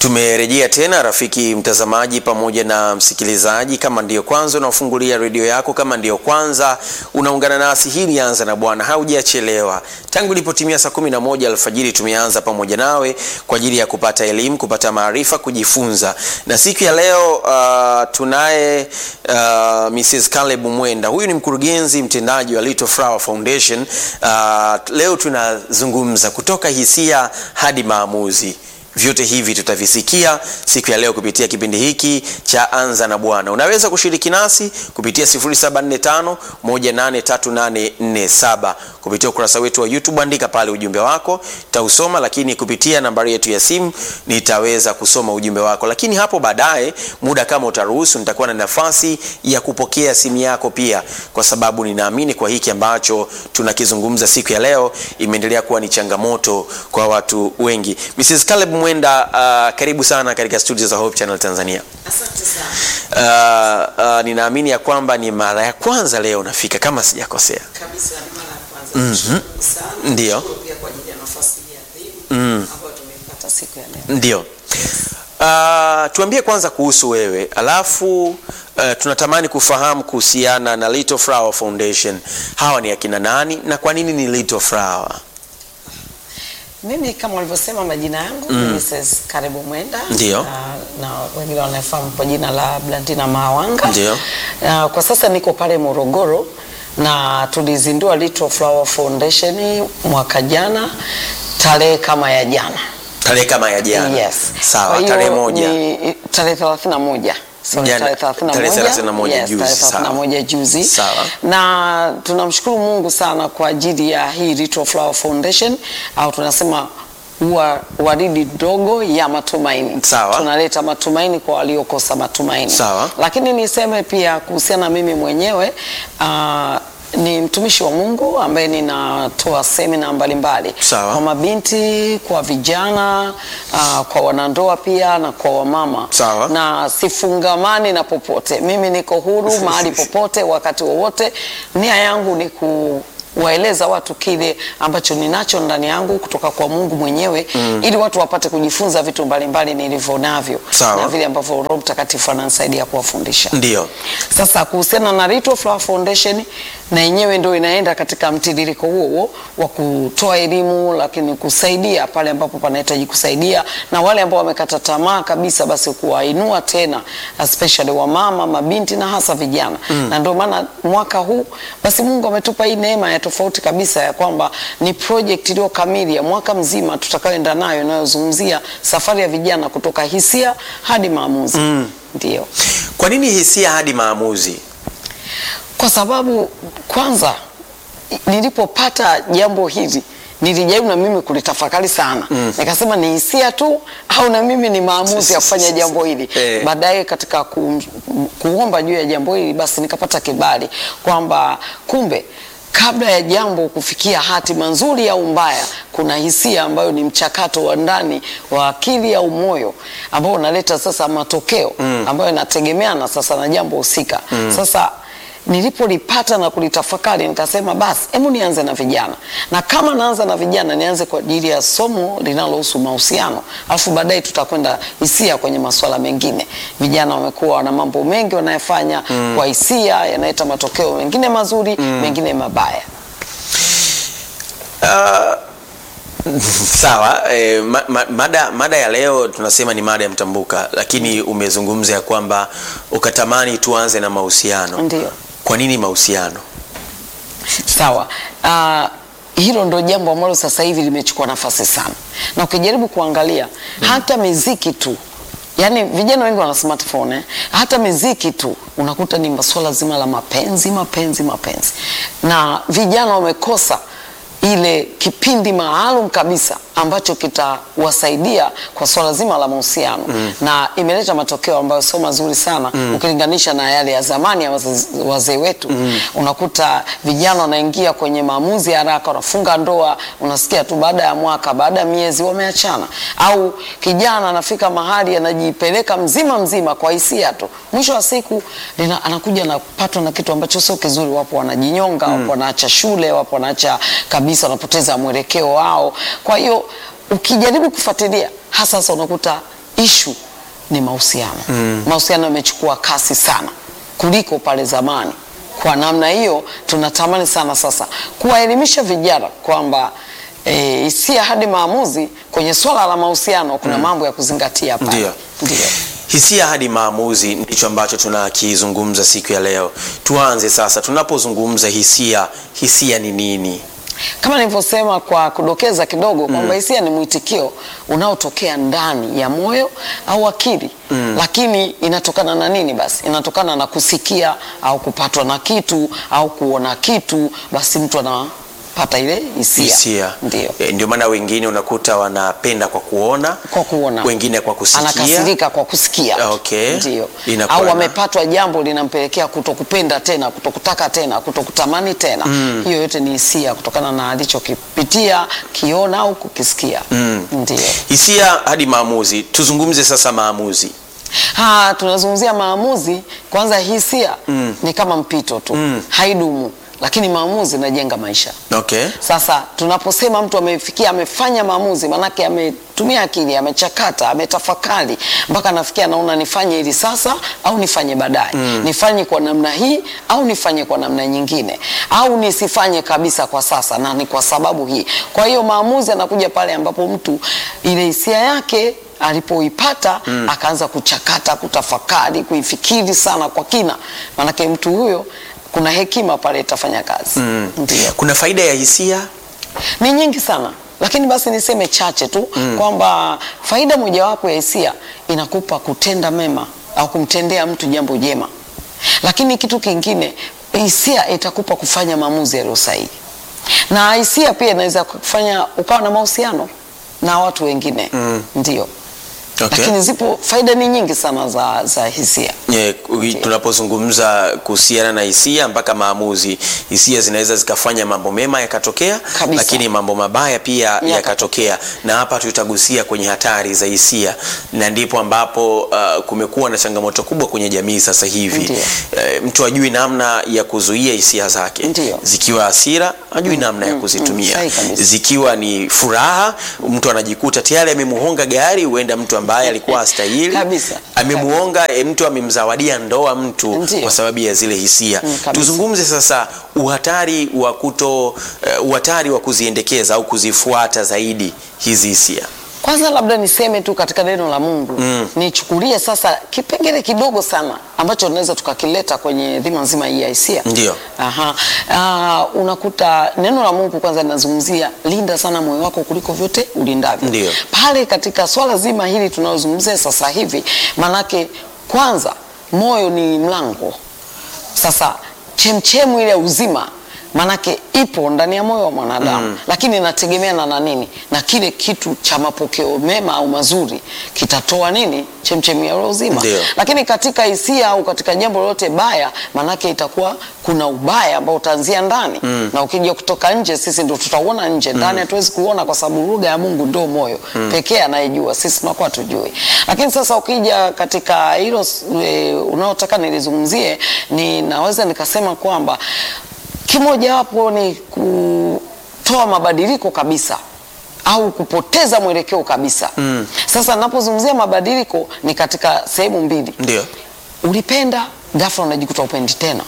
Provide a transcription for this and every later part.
Tumerejea tena rafiki mtazamaji pamoja na msikilizaji. Kama ndiyo kwanza unafungulia redio yako, kama ndiyo kwanza unaungana nasi, hii ni Anza na Bwana, haujachelewa. Tangu ilipotimia saa kumi na moja alfajiri tumeanza pamoja nawe kwa ajili ya kupata elimu, kupata maarifa, kujifunza. Na siku ya leo uh, tunaye uh, Mrs. Caleb Mwenda. Huyu ni mkurugenzi mtendaji wa Little Flower Foundation. Uh, leo tunazungumza kutoka hisia hadi maamuzi. Vyote hivi tutavisikia siku ya leo kupitia kipindi hiki cha Anza na Bwana. Unaweza kushiriki nasi kupitia 0745 183847 kupitia ukurasa wetu wa YouTube, andika pale ujumbe wako, tausoma, lakini kupitia nambari yetu ya simu nitaweza kusoma ujumbe wako, lakini hapo baadaye, muda kama utaruhusu, nitakuwa na nafasi ya kupokea simu yako pia, kwa sababu ninaamini kwa hiki ambacho tunakizungumza siku ya leo imeendelea kuwa ni changamoto kwa watu wengi. Mrs. Caleb Mwenda, uh, karibu sana katika studio za Hope Channel Tanzania. Asante sana. Uh, uh, ninaamini ya kwamba ni mara ya kwanza leo unafika kama sijakosea. Kabisa ni mara ya kwanza. Nashukuru sana. Ndio. Nashukuru pia kwa ajili ya nafasi hii adhimu ambayo tumeipata siku ya leo. Ndio. Uh, tuambie kwanza kuhusu wewe alafu uh, tunatamani kufahamu kuhusiana na Little Flower Foundation. Hawa ni akina nani na kwa nini ni Little Flower? Mimi kama ulivyosema majina yangu ni Mrs. Karibu Mwenda. Ndio. Na, na wengine wanafahamu kwa jina la Blandina Mawanga. Ndio. Na kwa sasa niko pale Morogoro na tulizindua Little Flower Foundation mwaka jana tarehe kama ya jana. Tarehe kama ya jana. Yes. Sawa, Kwa hiyo tarehe moja. ni tarehe 31. Sorry, Jana- tarehe 31. tarehe 31 Yes, juzi, tarehe sawa. 31 juzi. Sawa. Na tunamshukuru Mungu sana kwa ajili ya hii Little Flower Foundation au tunasema ua waridi dogo ya matumaini. Sawa. Tunaleta matumaini kwa waliokosa matumaini. Sawa. Lakini niseme pia kuhusiana na mimi mwenyewe uh, ni mtumishi wa Mungu ambaye ninatoa semina mbalimbali Sawa. kwa mabinti, kwa vijana, uh, kwa wanandoa pia na kwa wamama. Sawa. Na sifungamani na popote, mimi niko huru mahali popote, wakati wowote. Nia yangu ni kuwaeleza watu kile ambacho ninacho ndani yangu kutoka kwa Mungu mwenyewe ili watu wapate kujifunza vitu mbalimbali nilivyo navyo Sawa. na vile ambavyo Roho Mtakatifu ananisaidia kuwafundisha. Ndio. Sasa kuhusiana na Little Flower Foundation na yenyewe ndio inaenda katika mtiririko huo huo wa kutoa elimu, lakini kusaidia pale ambapo panahitaji kusaidia, na wale ambao wamekata tamaa kabisa, basi kuwainua tena, especially wamama, mabinti na hasa vijana na ndio maana mwaka huu basi Mungu ametupa hii neema ya tofauti kabisa ya kwamba ni project iliyo kamili ya mwaka mzima tutakayoenda nayo inayozungumzia safari ya vijana kutoka hisia hadi maamuzi. Ndio. Kwa nini hisia hadi maamuzi? kwa sababu kwanza nilipopata jambo hili nilijaribu na mimi kulitafakari sana nikasema ni hisia tu au na mimi ni maamuzi ya kufanya jambo hili Eh. baadaye katika ku, kuomba juu ya jambo hili basi nikapata kibali kwamba kumbe kabla ya jambo kufikia hatima nzuri au mbaya kuna hisia ambayo ni mchakato wa ndani wa akili au moyo ambao unaleta sasa matokeo ambayo yanategemeana sasa na jambo husika sasa nilipolipata na kulitafakari nikasema basi hebu nianze na vijana na kama naanza na vijana nianze kwa ajili ya somo linalohusu mahusiano alafu baadaye tutakwenda hisia kwenye masuala mengine vijana wamekuwa wana mambo mengi wanayofanya kwa hisia yanaleta matokeo mengine mazuri mengine mabaya Sawa, eh, ma, ma, mada, mada ya leo tunasema ni mada ya mtambuka, lakini umezungumza ya kwamba ukatamani tuanze na mahusiano. Ndio. Kwa nini mahusiano? Sawa. Uh, hilo ndo jambo ambalo sasa hivi limechukua nafasi sana, na ukijaribu kuangalia hata miziki tu Yaani vijana wengi wana smartphone eh? Hata miziki tu unakuta ni masuala zima la mapenzi mapenzi mapenzi, na vijana wamekosa ile kipindi maalum kabisa ambacho kitawasaidia kwa swala zima la mahusiano na imeleta matokeo ambayo sio mazuri sana ukilinganisha na yale ya zamani ya wazee wazee wetu. Unakuta vijana wanaingia kwenye maamuzi ya haraka, wanafunga ndoa, unasikia tu baada ya mwaka, baada ya miezi wameachana, au kijana anafika mahali anajipeleka mzima mzima kwa hisia tu, mwisho wa siku lina, anakuja anapatwa na kitu ambacho sio kizuri. Wapo wanajinyonga, wapo wanaacha shule, wapo wanaacha kabisa, wanapoteza mwelekeo wao. Kwa hiyo ukijaribu kufuatilia hasa sasa unakuta ishu ni mahusiano. Mahusiano yamechukua kasi sana kuliko pale zamani. Kwa namna hiyo, tunatamani sana sasa kuwaelimisha vijana kwamba eh, hisia hadi maamuzi kwenye swala la mahusiano kuna mambo ya kuzingatia pale. Ndio. Ndio. Hisia hadi maamuzi ndicho ambacho tunakizungumza siku ya leo. Tuanze sasa, tunapozungumza hisia, hisia ni nini? Kama nilivyosema kwa kudokeza kidogo kwamba hisia ni mwitikio unaotokea ndani ya moyo au akili lakini inatokana na nini? Basi inatokana na kusikia au kupatwa na kitu au kuona kitu, basi mtu anapata ile hisia. Hisia. Ndio. E, ndio maana wengine unakuta wanapenda kwa kuona, Kwa kuona. wengine kwa kusikia. Anakasirika kwa kusikia. Okay. Ndio. Inakuwa Au na- amepatwa jambo linampelekea kutokupenda tena, kutokutaka tena, kutokutamani tena. Hiyo yote ni hisia kutokana na alichokipitia, kiona au kukisikia. Ndio. Hisia hadi maamuzi. Tuzungumze sasa maamuzi. Ha, tunazungumzia maamuzi. Kwanza hisia ni kama mpito tu, haidumu, lakini maamuzi inajenga maisha. Okay. Sasa tunaposema mtu amefikia amefanya maamuzi, manake ametumia akili, amechakata, ametafakari mpaka anafikia anaona nifanye hili sasa au nifanye baadaye, nifanye kwa namna hii au nifanye kwa namna nyingine, au nisifanye kabisa kwa sasa, na ni kwa sababu hii. Kwa hiyo maamuzi anakuja pale ambapo mtu ile hisia yake alipoipata akaanza kuchakata, kutafakari, kuifikiri sana kwa kina, manake mtu huyo kuna hekima pale itafanya kazi. Ndio Kuna faida ya hisia? ni nyingi sana lakini basi niseme chache tu kwamba faida mojawapo ya hisia inakupa kutenda mema au kumtendea mtu jambo jema, lakini kitu kingine, hisia itakupa kufanya maamuzi yaliyo sahihi, na hisia pia inaweza kufanya ukawa na mahusiano na watu wengine ndio. Okay. Lakini zipo faida ni nyingi sana za, za hisia. Yeah, ui- tunapozungumza kuhusiana na hisia mpaka maamuzi, hisia zinaweza zikafanya mambo mema yakatokea, Kabisa. lakini mambo mabaya pia Yakatokea. yakatokea, na hapa tutagusia kwenye hatari za hisia, na ndipo ambapo uh, kumekuwa na changamoto kubwa kwenye jamii sasa hivi. Ndiyo. Eh, mtu ajui namna ya kuzuia hisia zake, Ndiyo. zikiwa hasira ajui namna ya kuzitumia, sahi kabisa. zikiwa ni furaha, mtu anajikuta tayari amemuhonga gari, huenda mtu ambaye alikuwa hastahili Kabisa. amemuonga e, mtu amemzawadia ndoa mtu Ndiyo. kwa sababu ya zile hisia. Mm, kabisa. Tuzungumze sasa uhatari wa kuto uh, uhatari wa kuziendekeza au kuzifuata zaidi hizi hisia. Kwanza labda niseme tu katika neno la Mungu nichukulie sasa kipengele kidogo sana ambacho tunaweza tukakileta kwenye dhima nzima hii ya hisia. Ndiyo. Aha. Ah, unakuta neno la Mungu kwanza linazungumzia linda sana moyo wako kuliko vyote ulindavyo. Ndiyo. Pale katika swala zima hili tunalozungumzia sasa hivi, manake kwanza moyo ni mlango sasa chemchemu ile ya uzima manake ipo ndani ya moyo wa mwanadamu lakini inategemeana na nini na kile kitu cha mapokeo mema au mazuri kitatoa nini chemchemu ya ule uzima Ndio. lakini katika hisia au katika jambo lolote baya manake itakuwa kuna ubaya ambao utaanzia ndani na ukija kutoka nje sisi ndo tutauona nje ndani hatuwezi kuona kwa sababu lugha ya mungu ndio moyo pekee anayejua sisi tunakuwa tujui lakini sasa ukija katika hilo e, unaotaka nilizungumzie ninaweza nikasema kwamba kimojawapo ni kutoa mabadiliko kabisa au kupoteza mwelekeo kabisa sasa napozungumzia mabadiliko ni katika sehemu mbili Ndio. ulipenda ghafla unajikuta upendi tena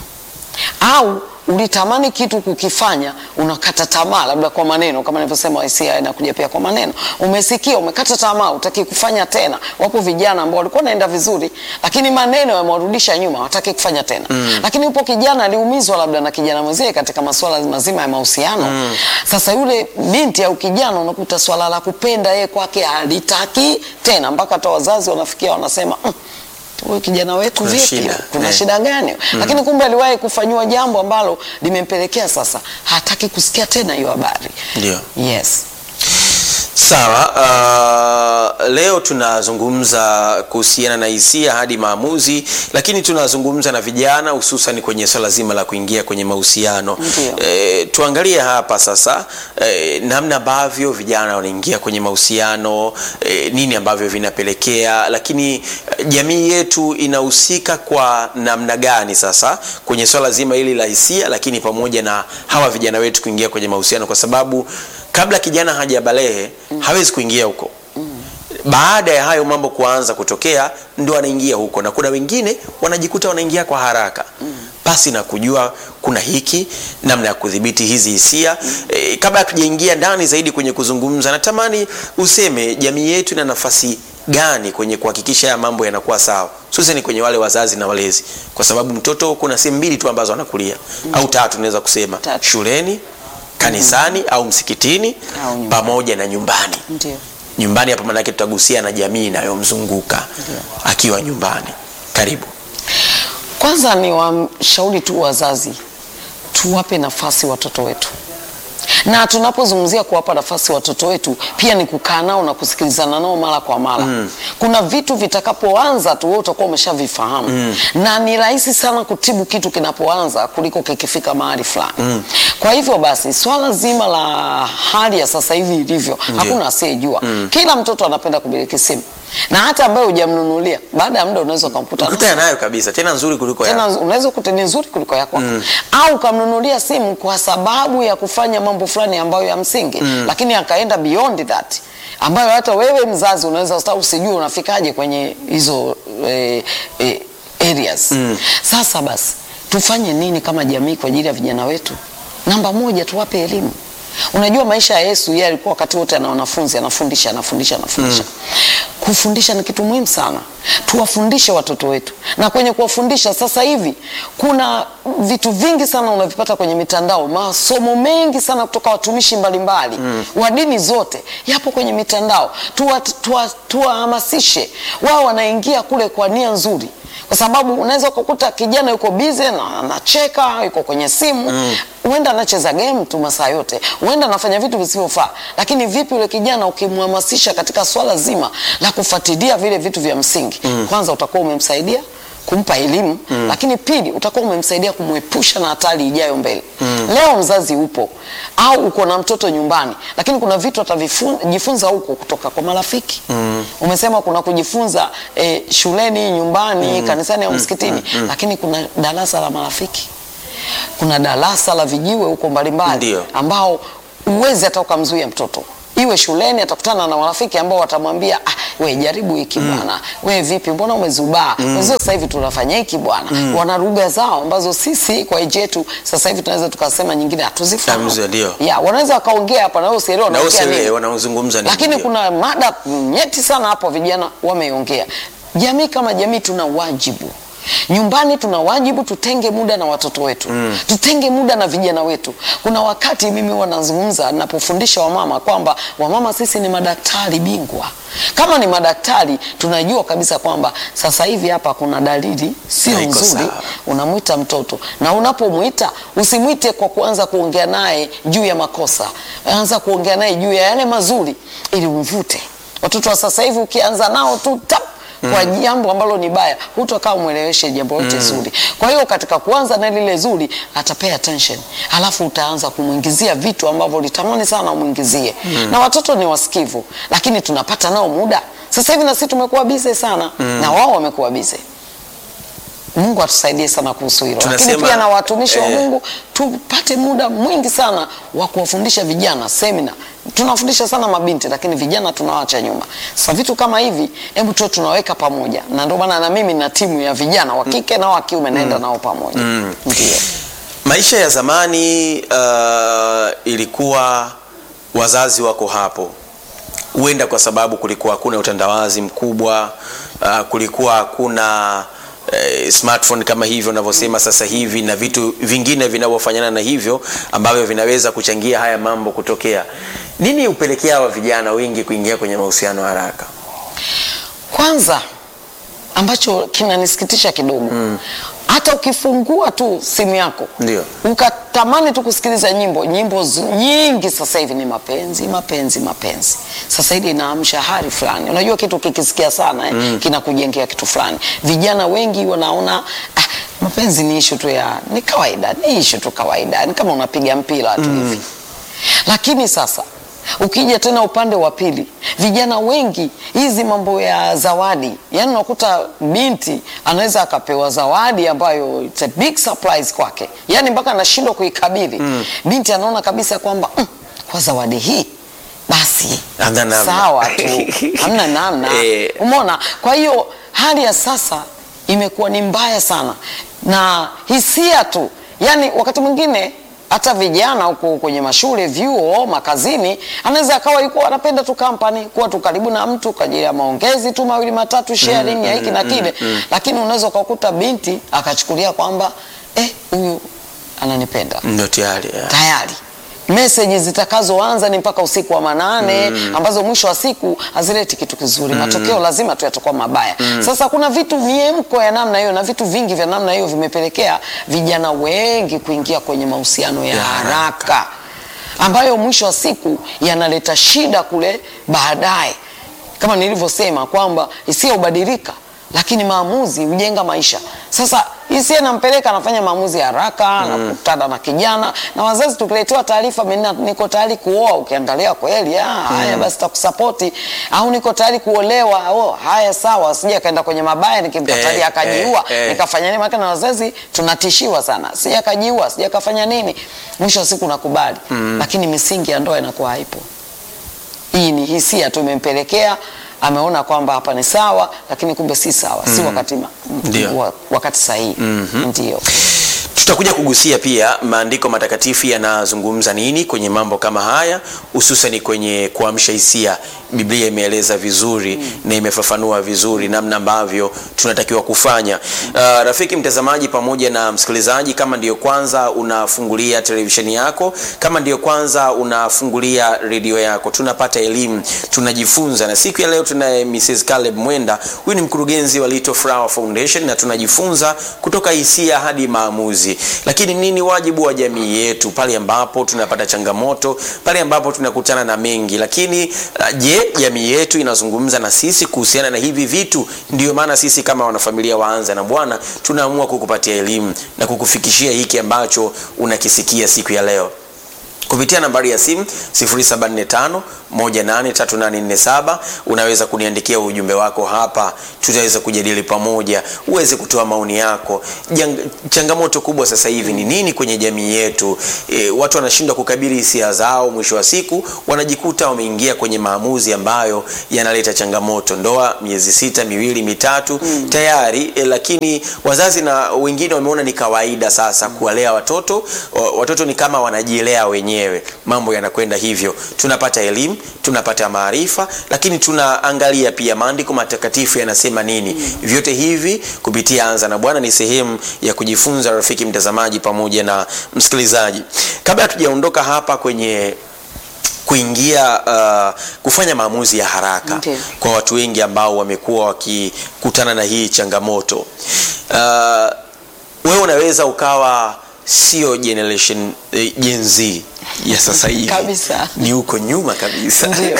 au ulitamani kitu kukifanya unakata tamaa labda kwa maneno kama nilivyosema hisia inakuja pia kwa maneno umesikia umekata tamaa utaki kufanya tena wapo vijana ambao walikuwa naenda vizuri lakini maneno yamewarudisha nyuma wataki kufanya tena lakini upo kijana aliumizwa labda na kijana mwenzie katika masuala mazima ya mahusiano sasa yule binti au kijana unakuta swala la kupenda yeye kwake halitaki tena mpaka hata wazazi wanafikia wanasema "Mm, huyu kijana wetu Kuna vipi shida, kuna eh. shida gani lakini kumbe aliwahi kufanyiwa jambo ambalo limempelekea sasa hataki kusikia tena hiyo habari Ndio. yes Sawa, uh, leo tunazungumza kuhusiana na hisia hadi maamuzi, lakini tunazungumza na vijana hususan kwenye swala zima la kuingia kwenye mahusiano. Ndio. E, tuangalie hapa sasa e, namna ambavyo vijana wanaingia kwenye mahusiano e, nini ambavyo vinapelekea, lakini eh, jamii yetu inahusika kwa namna gani sasa kwenye swala zima hili la hisia, lakini pamoja na hawa vijana wetu kuingia kwenye mahusiano, kwa sababu kabla kijana hajabalehe hawezi kuingia huko baada ya hayo mambo kuanza kutokea ndo anaingia huko na kuna wengine wanajikuta wanaingia kwa haraka basi na kujua kuna hiki namna ya kudhibiti hizi hisia e, kabla hatujaingia ndani zaidi kwenye kuzungumza natamani useme jamii yetu ina nafasi gani kwenye kuhakikisha haya mambo yanakuwa sawa hususani kwenye wale wazazi na walezi kwa sababu mtoto kuna sehemu mbili tu ambazo anakulia au tatu naweza kusema Tatu. shuleni kanisani au msikitini Au nyumbani. pamoja na nyumbani Ndio. nyumbani hapa maanake tutagusia na jamii inayomzunguka akiwa nyumbani karibu Kwanza ni washauri tu wazazi, tuwape nafasi watoto wetu, na tunapozungumzia kuwapa nafasi watoto wetu pia ni kukaa nao na kusikilizana nao mara kwa mara. Kuna vitu vitakapoanza tu wewe utakuwa umeshavifahamu na ni rahisi sana kutibu kitu kinapoanza kuliko kikifika mahali fulani. Kwa hivyo basi, swala zima la hali ya sasa hivi ilivyo, hakuna asiyejua. Kila mtoto anapenda kumiliki simu na hata ambaye hujamnunulia, baada ya muda unaweza ukamkuta ukutana nayo kabisa tena nzuri kuliko tena yako unaweza kuta ni nzuri kuliko yako au ukamnunulia simu kwa sababu ya kufanya mambo fulani ambayo ya msingi lakini akaenda beyond that ambayo hata wewe mzazi unaweza hata usijue unafikaje kwenye hizo eh, eh, areas sasa basi tufanye nini kama jamii kwa ajili ya vijana wetu namba moja tuwape elimu unajua maisha ya yesu yeye alikuwa wakati wote ana wanafunzi anafundisha anafundisha anafundisha kufundisha ni kitu muhimu sana tuwafundishe watoto wetu na kwenye kuwafundisha sasa hivi kuna vitu vingi sana unavipata kwenye mitandao masomo mengi sana kutoka watumishi mbalimbali wa dini zote yapo kwenye mitandao tuwahamasishe tuwa, tuwahamasishe. wao wanaingia kule kwa nia nzuri kwa sababu unaweza ukakuta kijana yuko bize na anacheka yuko kwenye simu huenda anacheza game tu masaa yote huenda anafanya vitu visivyofaa lakini vipi yule kijana ukimhamasisha katika swala zima la kufuatilia vile vitu vya msingi kwanza utakuwa umemsaidia kumpa elimu lakini pili utakuwa umemsaidia kumwepusha na hatari ijayo mbele leo mzazi upo au uko na mtoto nyumbani lakini kuna vitu atajifunza huko kutoka kwa marafiki umesema kuna kujifunza eh, shuleni nyumbani kanisani au msikitini lakini kuna darasa la marafiki kuna darasa la vijiwe huko mbalimbali Ndio. ambao uwezi hata ukamzuia mtoto iwe shuleni atakutana na marafiki ambao watamwambia ah, we jaribu hiki bwana we vipi mbona umezubaa wenzio sasa hivi tunafanya hiki bwana wana lugha zao ambazo sisi kwa eji yetu sasa hivi tunaweza tukasema nyingine hatuzifahamu Tamzi, ndio. ya wanaweza wakaongea hapa na wewe usielewe na wanaongea nini usielewe wanaozungumza ni lakini ndio. kuna mada nyeti sana hapo vijana wameongea jamii kama jamii tuna wajibu nyumbani tuna wajibu tutenge muda na watoto wetu mm. tutenge muda na vijana wetu kuna wakati mimi wanazungumza napofundisha wamama kwamba wamama sisi ni madaktari bingwa kama ni madaktari tunajua kabisa kwamba sasa hivi hapa kuna dalili sio Haiko nzuri sawa. unamwita mtoto na unapomwita usimwite kwa kuanza kuongea naye juu ya makosa anza kuongea naye juu ya yale mazuri ili umvute watoto wa sasa hivi ukianza nao tu tap kwa jambo ambalo ni baya hutokaa umweleweshe jambo lote zuri kwa hiyo katika kuanza na lile zuri atapay attention alafu utaanza kumwingizia vitu ambavyo litamani sana umwingizie na watoto ni wasikivu lakini tunapata nao muda sasa hivi na sisi tumekuwa bize sana na wao wamekuwa bize mungu atusaidie sana kuhusu hilo lakini Tunasema, pia na watumishi wa eh, mungu tupate muda mwingi sana wa kuwafundisha vijana semina tunawafundisha sana mabinti lakini vijana tunawacha nyuma sasa vitu kama hivi hebu tu tunaweka pamoja na ndio maana na mimi na timu ya vijana wa kike na wa kiume naenda nao pamoja ndio maisha ya zamani uh, ilikuwa wazazi wako hapo huenda kwa sababu kulikuwa hakuna utandawazi mkubwa uh, kulikuwa hakuna eh, smartphone kama hivyo unavyosema sasa hivi na vitu vingine vinavyofanana na hivyo ambavyo vinaweza kuchangia haya mambo kutokea nini hupelekea hawa vijana wengi kuingia kwenye mahusiano haraka kwanza ambacho kinanisikitisha kidogo hata ukifungua tu simu yako Ndio. ukatamani tu kusikiliza nyimbo nyimbo z- nyingi sasa hivi ni mapenzi mapenzi mapenzi sasa hili inaamsha hari fulani unajua kitu kikisikia sana eh, kinakujengea kitu fulani vijana wengi wanaona ah, mapenzi ni ishu tu ya ni kawaida ni ishu tu kawaida ni kama unapiga mpira tu hivi lakini sasa ukija tena upande wa pili vijana wengi hizi mambo ya zawadi yani unakuta binti anaweza akapewa zawadi ambayo it's a big surprise kwake yani mpaka anashindwa kuikabili binti anaona kabisa kwamba mm, kwa zawadi hii basi basi Hamna namna. sawa tu hamna namna Eh. umeona kwa hiyo hali ya sasa imekuwa ni mbaya sana na hisia tu yani wakati mwingine hata vijana huko kwenye mashule vyuo makazini anaweza akawa yuko anapenda tu kampani kuwa tu karibu na mtu kwa ajili ya maongezi tu mawili matatu sharing ya hiki na kile lakini unaweza ukakuta binti akachukulia kwamba eh huyu ananipenda ndio tayari yeah. tayari meseji zitakazoanza ni mpaka usiku wa manane ambazo mwisho wa siku hazileti kitu kizuri matokeo lazima tu yatakuwa mabaya sasa kuna vitu miemko ya namna hiyo na vitu vingi vya namna hiyo vimepelekea vijana wengi kuingia kwenye mahusiano ya Ya haraka ambayo mwisho wa siku yanaleta shida kule baadaye kama nilivyosema kwamba hisia hubadilika lakini maamuzi hujenga maisha sasa hisia nampeleka anafanya maamuzi ya haraka anakutana na kijana na wazazi tukiletewa taarifa "Mimi na- niko tayari kuoa ukiangalia kweli ah, haya basi takusapoti au niko tayari kuolewa oh, haya sawa sija akaenda kwenye mabaya nikimkatalia Eh, akajiua eh, eh. nikafanya nini maana na wazazi tunatishiwa sana sija akajiua sija akafanya nini mwisho wa siku nakubali lakini misingi ya ndoa inakuwa haipo hii ni hisia tu imempelekea ameona kwamba hapa ni sawa lakini kumbe si sawa si wakati, ma, Ndio. wa, wakati sahihi ndio tutakuja kugusia pia maandiko matakatifu yanazungumza nini kwenye mambo kama haya hususani kwenye kuamsha hisia biblia imeeleza vizuri na imefafanua vizuri namna ambavyo tunatakiwa kufanya uh, rafiki mtazamaji pamoja na msikilizaji kama ndiyo kwanza unafungulia televisheni yako kama ndiyo kwanza unafungulia redio yako tunapata elimu tunajifunza na siku ya leo tunaye mrs caleb mwenda huyu ni mkurugenzi wa little flower foundation na tunajifunza kutoka hisia hadi maamuzi lakini nini wajibu wa jamii yetu pale ambapo tunapata changamoto pale ambapo tunakutana na mengi lakini uh, je jamii yetu inazungumza na sisi kuhusiana na hivi vitu ndio maana sisi kama wanafamilia waanza na bwana tunaamua kukupatia elimu na kukufikishia hiki ambacho unakisikia siku ya leo kupitia nambari ya simu 0745183847 unaweza kuniandikia ujumbe wako hapa tutaweza kujadili pamoja uweze kutoa maoni yako Jang, changamoto kubwa sasa hivi ni nini kwenye jamii yetu e, watu wanashindwa kukabili hisia zao mwisho wa siku wanajikuta wameingia kwenye maamuzi ambayo yanaleta changamoto ndoa miezi sita miwili mitatu mm. tayari e, lakini wazazi na wengine wameona ni kawaida sasa kuwalea watoto wa- watoto ni kama wanajilea wenyewe mambo yanakwenda hivyo tunapata elimu tunapata maarifa lakini tunaangalia pia maandiko matakatifu yanasema nini mm. vyote hivi kupitia anza na bwana ni sehemu ya kujifunza rafiki mtazamaji pamoja na msikilizaji kabla hatujaondoka hapa kwenye kuingia uh, kufanya maamuzi ya haraka Ndiyo. kwa watu wengi ambao wamekuwa wakikutana na hii changamoto uh, wewe unaweza ukawa sio generation eh, Gen Z ya sasa hivi Kabisa. ni huko nyuma kabisa Ndio.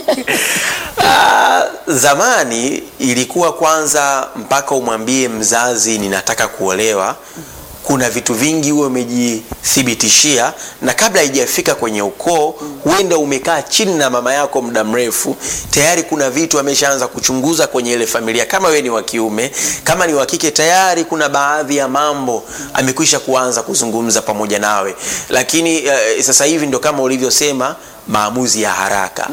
Ah, zamani ilikuwa kwanza mpaka umwambie mzazi ninataka kuolewa kuna vitu vingi huwe umejithibitishia na kabla haijafika kwenye ukoo huenda umekaa chini na mama yako muda mrefu tayari kuna vitu ameshaanza kuchunguza kwenye ile familia kama wewe ni wa kiume kama ni wa kike tayari kuna baadhi ya mambo amekwisha kuanza kuzungumza pamoja nawe lakini uh, sasa hivi ndo kama ulivyosema maamuzi ya haraka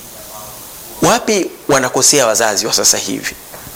wapi wanakosea wazazi wa sasa hivi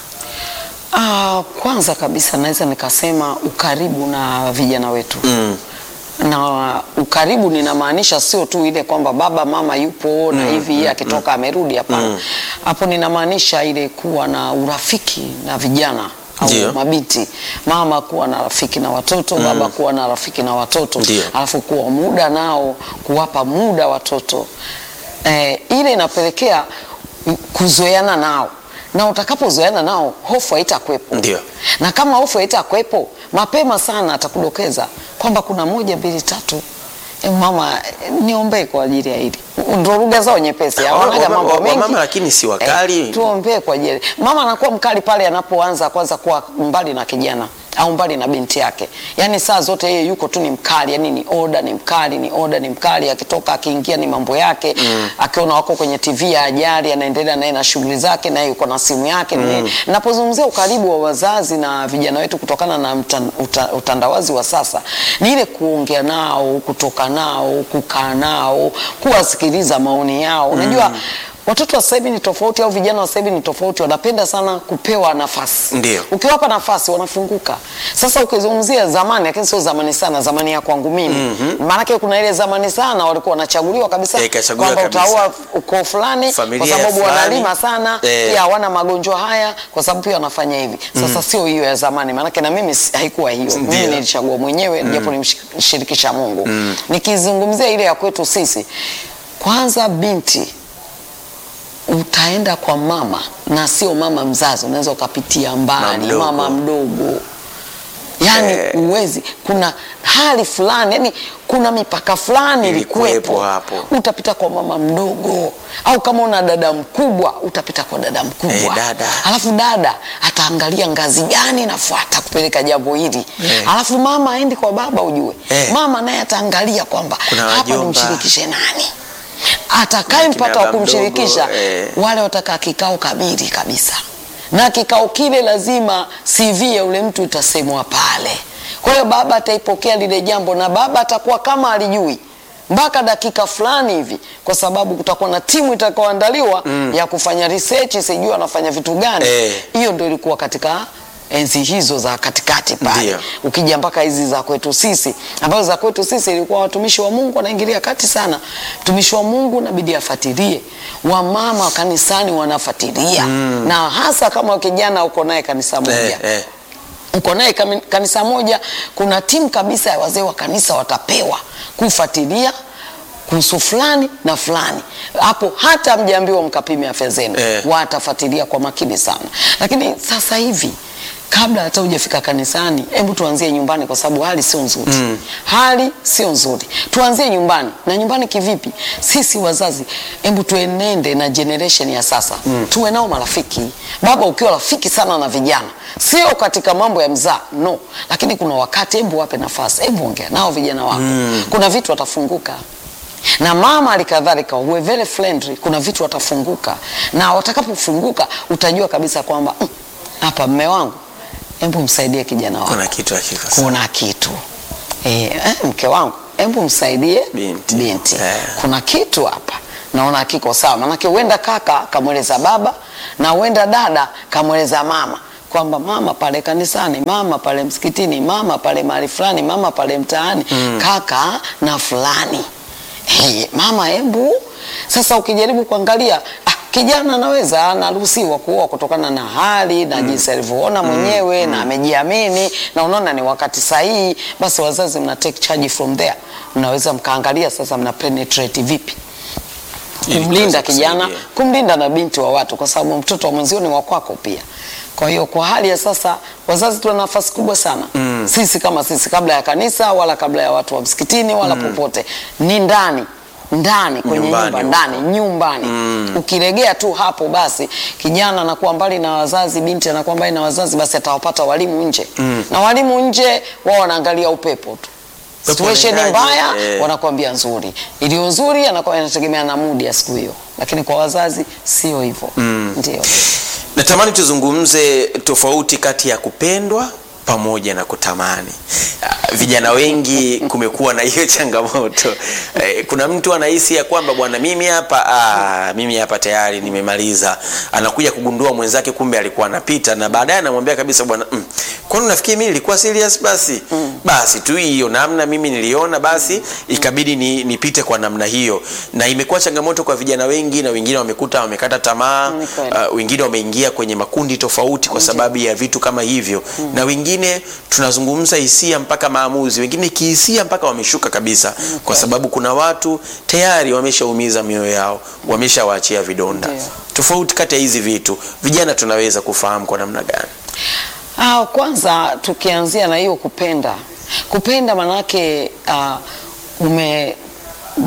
Ah, kwanza kabisa naweza nikasema ukaribu na vijana wetu mm. na ukaribu ninamaanisha sio tu ile kwamba baba mama yupo na hivi yeye akitoka amerudi hapana hapo ninamaanisha ile kuwa na urafiki na vijana Ndio. au mabinti mama kuwa na rafiki na watoto baba kuwa na rafiki na watoto Ndio. alafu kuwa muda nao kuwapa muda watoto eh, ile inapelekea kuzoeana nao na utakapozoeana nao hofu haitakuwepo Ndio. na kama hofu haitakuwepo mapema sana atakudokeza kwamba kuna moja mbili tatu E, mama eh, niombee kwa ajili ya hili ndo lugha zao nyepesi hawanaga Wamama- mambo mengi wamama lakini si wakali. eh, tuombee kwa ajili mama anakuwa mkali pale anapoanza kwanza kuwa mbali na kijana au mbali na binti yake, yaani saa zote yeye yuko tu ni mkali, yani ni oda, ni mkali, ni oda, ni mkali. Akitoka akiingia ni mambo yake mm. akiona wako kwenye TV ya ajali, anaendelea naye na shughuli zake, naye yuko na simu yake mm. Napozungumzia ukaribu wa wazazi na vijana wetu kutokana na mta, uta, utandawazi wa sasa, ni ile kuongea nao, kutoka nao, kukaa nao, kuwasikiliza maoni yao. Unajua mm. Watoto wa sasa hivi ni tofauti, au vijana wa sasa hivi ni tofauti, wanapenda sana kupewa nafasi. Ndio. Ukiwapa nafasi wanafunguka. Sasa ukizungumzia zamani, lakini sio zamani sana, zamani ya kwangu mimi mm maanake kuna ile zamani sana walikuwa wanachaguliwa kabisa Eh, ikachaguliwa kwamba kabisa. utaoa ukoo fulani kwa Familia sababu fulani. wanalima sana Eh. pia hawana magonjwa haya kwa sababu pia wanafanya hivi. Sasa sio hiyo ya zamani, maanake na mimi si- haikuwa hiyo. Mimi Ndio. nilichagua mwenyewe japo nimshirikisha Mungu. Nikizungumzia ile ya kwetu sisi, kwanza binti utaenda kwa mama na sio mama mzazi, unaweza ukapitia mbali mdogo. mama mdogo yani Eh. uwezi kuna hali fulani yani kuna mipaka fulani Ilikuwepo ilikuwepo hapo. utapita kwa mama mdogo au kama una dada mkubwa utapita kwa dada mkubwa Eh, dada. alafu dada ataangalia ngazi gani nafuata kupeleka jambo hili Eh. alafu mama aendi kwa baba ujue Eh. mama naye ataangalia kwamba Kuna hapa wajomba. nimshirikishe nani atakayempata Kina wa baba kumshirikisha mdogo, eh. wale watakaa kikao kabiri kabisa na kikao kile lazima CV ya ule mtu itasemwa pale. Kwa hiyo baba ataipokea lile jambo na baba atakuwa kama alijui mpaka dakika fulani hivi, kwa sababu kutakuwa na timu itakayoandaliwa ya kufanya research, sijui wanafanya vitu gani. Eh. Hiyo ndio ilikuwa katika enzi hizo za katikati pale. Ndio. Ukija mpaka hizi za kwetu sisi, ambazo za kwetu sisi ilikuwa watumishi wa Mungu wanaingilia kati sana. Mtumishi wa Mungu inabidi afuatilie, wamama wa kanisani wanafuatilia na hasa kama kijana uko naye kanisa moja Eh, eh. uko naye kami- kanisa moja, kuna timu kabisa ya wazee wa kanisa watapewa kufuatilia kuhusu fulani na fulani. Hapo hata mjaambiwa mkapime afya zenu, Eh. watafuatilia kwa makini sana. Lakini sasa hivi kabla hata hujafika kanisani, hebu tuanzie nyumbani, kwa sababu hali sio nzuri mm. hali sio nzuri. Tuanzie nyumbani. Na nyumbani kivipi? Sisi wazazi, hebu tuenende na generation ya sasa mm. tuwe nao marafiki. Baba, ukiwa rafiki sana na vijana, sio katika mambo ya mzaa no, lakini kuna wakati, hebu wape nafasi, hebu ongea nao vijana wako mm. kuna vitu watafunguka na mama alikadhalika, uwe very friendly. Kuna vitu watafunguka, na watakapofunguka utajua kabisa kwamba "Mm, hapa mme wangu, hebu msaidie kijana wako, Kuna kitu hakiko sawa. kuna kitu eh, eh, mke wangu, hebu msaidie Binti. binti. Eh. kuna kitu hapa naona kiko sawa, manake huenda kaka kamweleza baba na huenda dada kamweleza mama kwamba mama pale kanisani, mama pale msikitini, mama pale mahali fulani, mama pale mtaani, kaka na fulani hey, mama hebu sasa ukijaribu kuangalia ah, kijana anaweza anaruhusiwa kuoa kutokana na hali na jinsi alivyoona mwenyewe na amejiamini na unaona ni wakati sahihi, basi wazazi mna take charge from there, mnaweza mkaangalia sasa mna penetrate vipi Ili kumlinda kuweza kijana, kusaidia. kumlinda na binti wa watu, kwa sababu mtoto wa mwenzio ni wa kwako pia. Kwa hiyo kwa hali ya sasa wazazi tuna nafasi kubwa sana mm. sisi kama sisi, kabla ya kanisa wala kabla ya watu wa msikitini wala popote, ni ndani ndani kwenye Nyumbani nyumba huko. ndani nyumbani ukiregea tu hapo, basi kijana anakuwa mbali na wazazi, binti anakuwa mbali na wazazi, basi atawapata walimu nje na walimu nje wao wanaangalia upepo tu Upepo situation unaendaje? mbaya Eh. wanakuambia nzuri, iliyo nzuri anakuwa inategemea na mudi ya siku hiyo, lakini kwa wazazi sio hivyo. Ndio Natamani tuzungumze tofauti kati ya kupendwa pamoja na kutamani. Ah, Vijana wengi kumekuwa na hiyo changamoto. Eh, Kuna mtu anahisi ya kwamba bwana, mimi hapa ah, mimi hapa tayari nimemaliza. Anakuja kugundua mwenzake kumbe alikuwa anapita, na baadaye anamwambia kabisa bwana, mm, kwani unafikiri mimi nilikuwa serious? Basi basi tu hiyo namna mimi niliona, basi ikabidi ni, nipite kwa namna hiyo, na imekuwa changamoto kwa vijana wengi, na wengine wamekuta wamekata tamaa Ni kweli. uh, wengine wameingia kwenye makundi tofauti kwa sababu ya vitu kama hivyo na wengine tunazungumza hisia mpaka maamuzi, wengine kihisia mpaka wameshuka kabisa, kwa sababu kuna watu tayari wameshaumiza mioyo yao, wameshawaachia vidonda. Ndio. Tofauti kati ya hizi vitu, vijana tunaweza kufahamu kwa namna gani? Ah, kwanza tukianzia na hiyo kupenda, kupenda manake ah, ume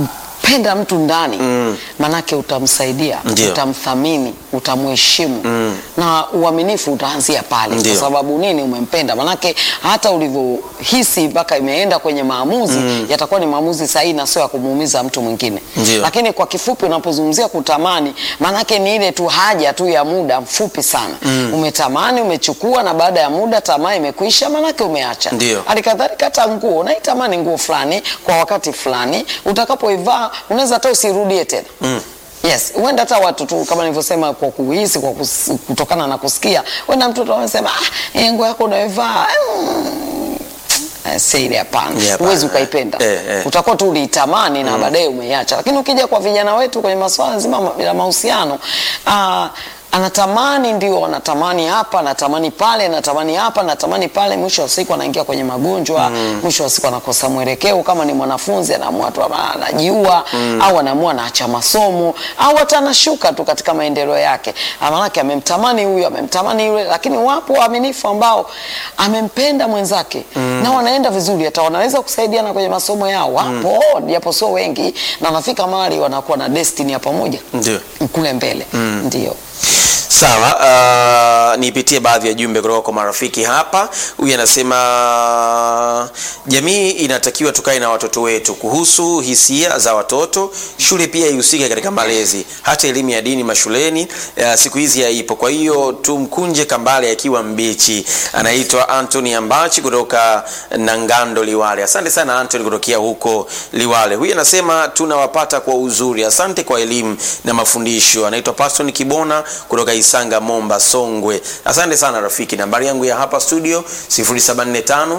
penda mtu ndani manake utamsaidia Ndio. utamthamini utamheshimu na uaminifu utaanzia pale Ndio. kwa sababu nini umempenda manake hata ulivyohisi mpaka imeenda kwenye maamuzi yatakuwa ni maamuzi sahihi na sio ya kumuumiza mtu mwingine Ndio. lakini kwa kifupi unapozungumzia kutamani manake ni ile tu haja tu ya muda mfupi sana umetamani umechukua na baada ya muda tamaa imekwisha manake umeacha Ndio. halikadhalika hata nguo unaitamani nguo fulani kwa wakati fulani utakapoivaa unaweza hata usirudie tena Yes, huenda hata watu tu kama nilivyosema kwa kuhisi kwa kus, kutokana na kusikia, huenda mtu anasema ah, eh, nguo yako unayovaa mm, eh, si ile hapana, Ni hapana. huwezi ukaipenda Eh, eh. utakuwa tu uliitamani na baadaye umeiacha. Lakini ukija kwa vijana wetu kwenye masuala nzima ma- ya mahusiano ah, anatamani ndio, anatamani hapa, anatamani pale, anatamani hapa, anatamani pale, mwisho wa siku anaingia kwenye magonjwa, mwisho wa siku anakosa mwelekeo. Kama ni mwanafunzi anaamua tu ama anajiua au anaamua anaacha masomo au hata anashuka tu katika maendeleo yake, maanake amemtamani huyu, amemtamani yule. Lakini wapo waaminifu ambao amempenda mwenzake na wanaenda vizuri, hata wanaweza kusaidiana kwenye masomo yao, wapo japo sio wengi, na wanafika mahali wanakuwa na destiny ya pamoja Ndio. kule mbele ndio. Sawa, uh, nipitie baadhi ya jumbe kutoka kwa marafiki hapa. Huyu anasema jamii inatakiwa tukae na watoto wetu kuhusu hisia za watoto. Shule pia ihusike katika malezi, hata elimu ya dini mashuleni uh, siku hizi haipo. Kwa hiyo tumkunje kambale akiwa mbichi. Anaitwa Anthony Ambachi kutoka Nangando Liwale. Asante sana Anthony kutokea huko Liwale. Huyu anasema tunawapata kwa uzuri. Asante kwa elimu na mafundisho. Anaitwa Paston Kibona kutoka Isanga Momba Songwe. Asante sana rafiki. Nambari yangu ya hapa studio 0745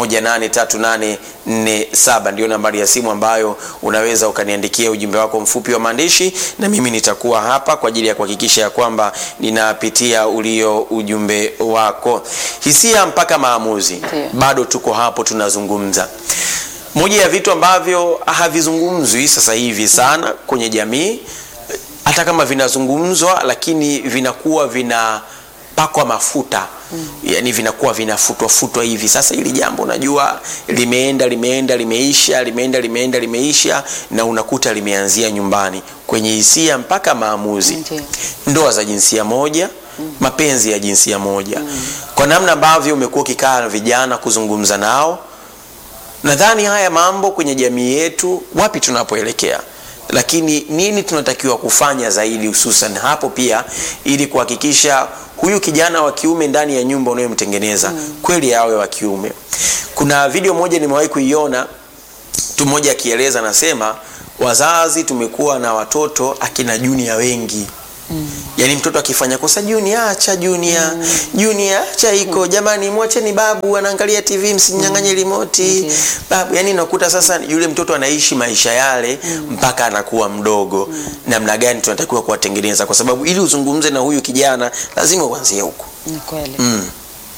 183847 ndio nambari ya simu ambayo unaweza ukaniandikia ujumbe wako mfupi wa maandishi, na mimi nitakuwa hapa kwa ajili ya kuhakikisha ya kwamba ninapitia ulio ujumbe wako. Hisia mpaka maamuzi, Ndio. bado tuko hapo tunazungumza. Moja ya vitu ambavyo havizungumzwi sasa hivi sana kwenye jamii, hata kama vinazungumzwa, lakini vinakuwa vinapakwa mafuta yani vinakuwa vinafutwa futwa hivi. Sasa hili jambo unajua limeenda limeenda limeisha limeenda limeenda limeisha, na unakuta limeanzia nyumbani kwenye hisia mpaka maamuzi Ndio. ndoa za jinsia moja mapenzi ya jinsia moja kwa namna ambavyo umekuwa ukikaa na vijana kuzungumza nao nadhani haya mambo kwenye jamii yetu wapi tunapoelekea lakini nini tunatakiwa kufanya zaidi hususan hapo pia ili kuhakikisha huyu kijana wa kiume ndani ya nyumba unayomtengeneza kweli awe wa kiume kuna video moja nimewahi kuiona mtu mmoja akieleza anasema wazazi tumekuwa na watoto akina junior wengi Mm. Yaani mtoto akifanya kosa junior acha junior mm. junior acha iko jamani, mwacheni babu anaangalia TV msinyang'anye remote Ndiyo. babu. Yani unakuta sasa yule mtoto anaishi maisha yale mpaka anakuwa mdogo. Namna gani tunatakiwa kuwatengeneza, kwa sababu ili uzungumze na huyu kijana lazima uanzie huko. Ni kweli. Mm.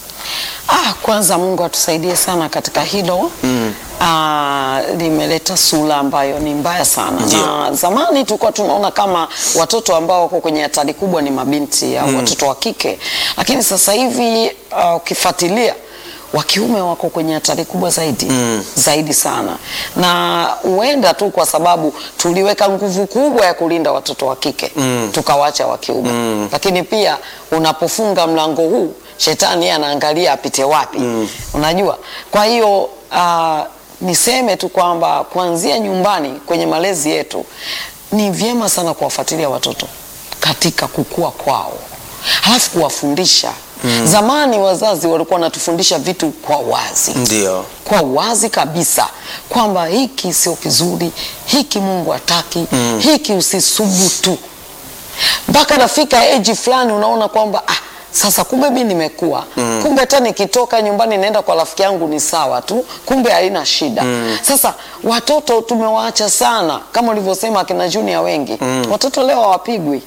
Ah, kwanza Mungu atusaidie sana katika hilo mm. Ah, limeleta sura ambayo ni mbaya sana Ndio. na zamani tulikuwa tunaona kama watoto ambao wako kwenye hatari kubwa ni mabinti au watoto wa kike, lakini sasa hivi ah, ukifuatilia wa kiume wako kwenye hatari kubwa zaidi Mm. zaidi sana, na huenda tu kwa sababu tuliweka nguvu kubwa ya kulinda watoto wa kike Mm. tukawacha wa kiume Mm. lakini pia unapofunga mlango huu shetani yeye anaangalia apite wapi unajua kwa hiyo ah, niseme tu kwamba kuanzia nyumbani kwenye malezi yetu ni vyema sana kuwafuatilia watoto katika kukua kwao halafu kuwafundisha zamani wazazi walikuwa wanatufundisha vitu kwa wazi Ndio. kwa wazi kabisa kwamba hiki sio kizuri, hiki Mungu hataki, hiki usisubutu. Mpaka nafika eji fulani unaona kwamba ah, sasa kumbe mi nimekuwa kumbe hata nikitoka nyumbani naenda kwa rafiki yangu ni sawa tu, kumbe haina shida. Sasa watoto tumewaacha sana, kama ulivyosema akina Junior wengi watoto leo hawapigwi.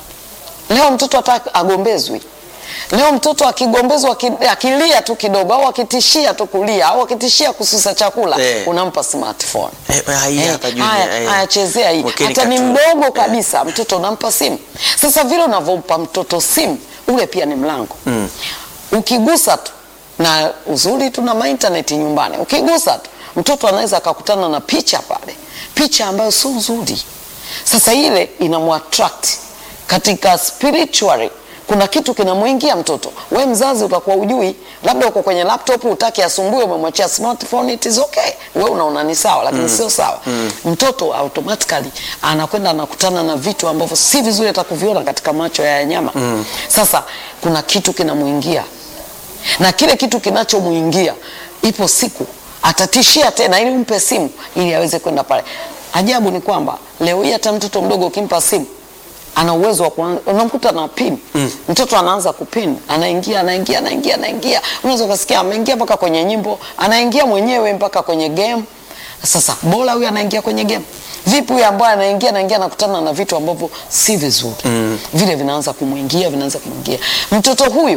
Leo mtoto hata agombezwi. Leo mtoto akigombezwa aki- akilia tu kidogo au akitishia tu kulia au akitishia kususa chakula Eh. unampa smartphone. Eh, hii Eh, hapa Junior, haya, eh. haya, chezea hii. Mwekeni Hata ni cartoon. mdogo Eh. kabisa mtoto unampa simu. Sasa vile unavyompa mtoto simu, ule pia ni mlango. Ukigusa tu na uzuri tuna maintaneti nyumbani, ukigusa tu mtoto anaweza akakutana na picha pale picha ambayo sio nzuri. Sasa ile inamwattract katika spiritually kuna kitu kinamwingia mtoto. We mzazi utakuwa ujui, labda uko kwenye laptop utaki asumbue, umemwachia smartphone, it is okay. We unaona ni sawa, lakini sio sawa. Mtoto automatically anakwenda anakutana na vitu ambavyo si vizuri hata kuviona katika macho ya nyama. Sasa kuna kitu kinamwingia na kile kitu kinachomwingia, ipo siku atatishia tena, ili umpe simu ili aweze kwenda pale. Ajabu ni kwamba leo hii hata mtoto mdogo ukimpa simu ana uwezo wa kuanza, unamkuta na pin mtoto anaanza kupin, anaingia anaingia anaingia anaingia, unaweza ukasikia ameingia mpaka kwenye nyimbo, anaingia mwenyewe mpaka kwenye game. Sasa bora huyu anaingia kwenye game, vipi huyu ambaye anaingia anaingia anakutana na vitu ambavyo si vizuri vile, vinaanza kumwingia vinaanza kumwingia mtoto huyu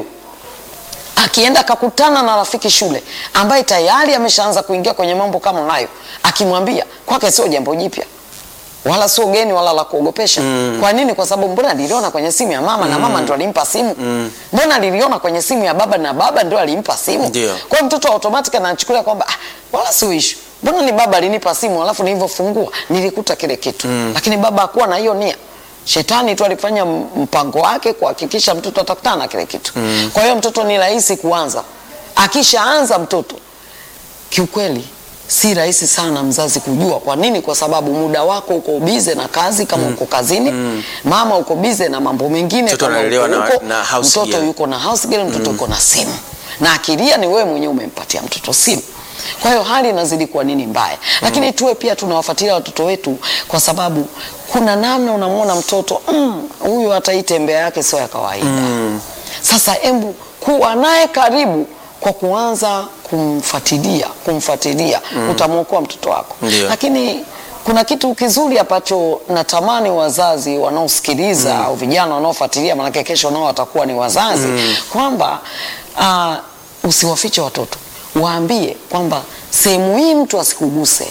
akienda akakutana na rafiki shule ambaye tayari ameshaanza kuingia kwenye mambo kama hayo, akimwambia kwake sio jambo jipya wala sio geni wala la kuogopesha. Kwa nini? Kwa sababu mbona niliona kwenye simu ya mama na mama ndo alimpa simu. Mbona niliona kwenye simu ya baba na baba ndo alimpa simu. Ndio. Kwa hiyo mtoto automatic anachukulia kwamba ah, wala sio issue. Mbona ni baba alinipa simu alafu nilivyofungua nilikuta kile kitu. Lakini baba hakuwa na hiyo nia. Shetani tu alifanya m- mpango wake kuhakikisha mtoto atakutana na kile kitu. Kwa hiyo mtoto ni rahisi kuanza. Akishaanza mtoto kiukweli si rahisi sana mzazi kujua. Kwa nini? Kwa sababu muda wako uko bize na kazi kama uko kazini, mama uko bize na mambo mengine Mtoto kama analelewa uko na- huko, na house mtoto girl. yuko na house girl, mtoto yuko na simu na akilia ni wewe mwenyewe umempatia mtoto simu. Kwa hiyo hali inazidi kuwa nini mbaya, lakini tuwe pia tunawafuatilia watoto wetu, kwa sababu kuna namna unamwona mtoto mm, huyu hata hii tembea yake sio ya kawaida. Sasa embu kuwa naye karibu kwa kuanza kumfuatilia kumfuatilia, utamwokoa mtoto wako. Ndio. Lakini kuna kitu kizuri ambacho natamani wazazi wanaosikiliza au vijana wanaofuatilia, maanake kesho nao watakuwa ni wazazi, kwamba ah, usiwafiche watoto, waambie kwamba sehemu hii mtu asikuguse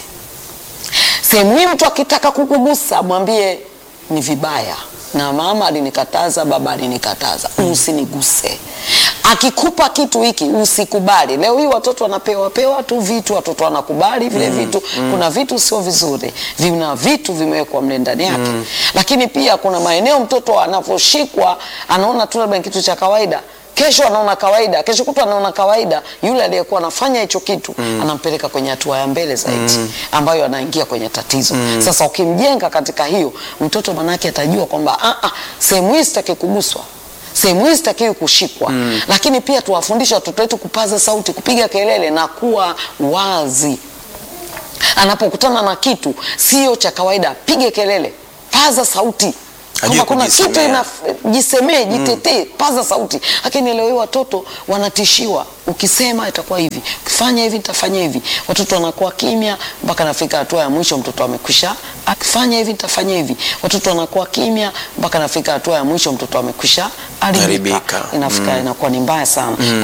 sehemu hii mtu akitaka kukugusa mwambie ni vibaya, na mama alinikataza, baba alinikataza, usiniguse. Akikupa kitu hiki usikubali. Leo hii watoto wanapewa pewa tu vitu, watoto wanakubali vile vitu. Kuna vitu sio vizuri, vina vitu vimewekwa mle ndani yake, lakini pia kuna maeneo mtoto anavyoshikwa anaona tu labda ni kitu cha kawaida kesho anaona kawaida, kesho kutwa anaona kawaida. Yule aliyekuwa anafanya hicho kitu anampeleka kwenye hatua ya mbele zaidi, ambayo anaingia kwenye tatizo. Sasa ukimjenga katika hiyo, mtoto manake atajua kwamba "Ah, ah, sehemu hii sitaki kuguswa sehemu hii sitakiwi kushikwa. Lakini pia tuwafundishe watoto wetu kupaza sauti, kupiga kelele na kuwa wazi anapokutana na kitu sio cha kawaida, pige kelele, paza sauti Ajue kwamba kuna kitu kujisemea. ina jisemee, jitetee, paza sauti. Lakini leo hii watoto wanatishiwa, ukisema itakuwa hivi, ukifanya hivi nitafanya hivi. Watoto wanakuwa kimya mpaka nafika hatua ya mwisho, mtoto amekwisha akifanya hivi nitafanya hivi. Watoto wanakuwa kimya mpaka nafika hatua ya mwisho, mtoto amekwisha haribika. Haribika. Inafika inakuwa ni mbaya sana.